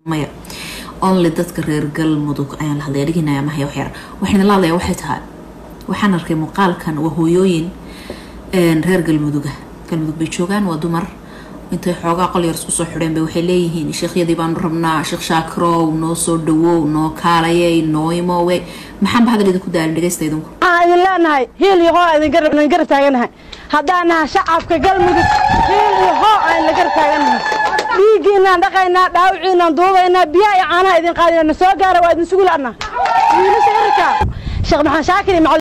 maya only dadka reer galmudug ayaan la hadlaya dhiginaya mahaya waxyar waxayna la hadlaya waxay tahay waxaan arkay muuqaalkan waa hooyooyin reer galmuduga galmudug bay joogaan waa dumar intay xoogaa qol yar isku soo xidheen bay waxay leeyihiin sheekhyadii baanu rabnaa sheekh shaakirow noo soo dhawow noo kaalayay noo imoowe maxaanba hadal idinku daalin dhegaysta idinku waxaan idin leenahay hiil iyo hoo idin garab taaganahay haddaan nahay shacabka galmudug hiil iyo hoo aan la garab taaganahay dhiiggiinaan dhaqaynaa dhaawiciinaan duubaynaa biyaha iyo caanaha idin qaadina na soo gaara waa idin sugu la'naa wiilasha irka sheekh maxamed shaakir iyo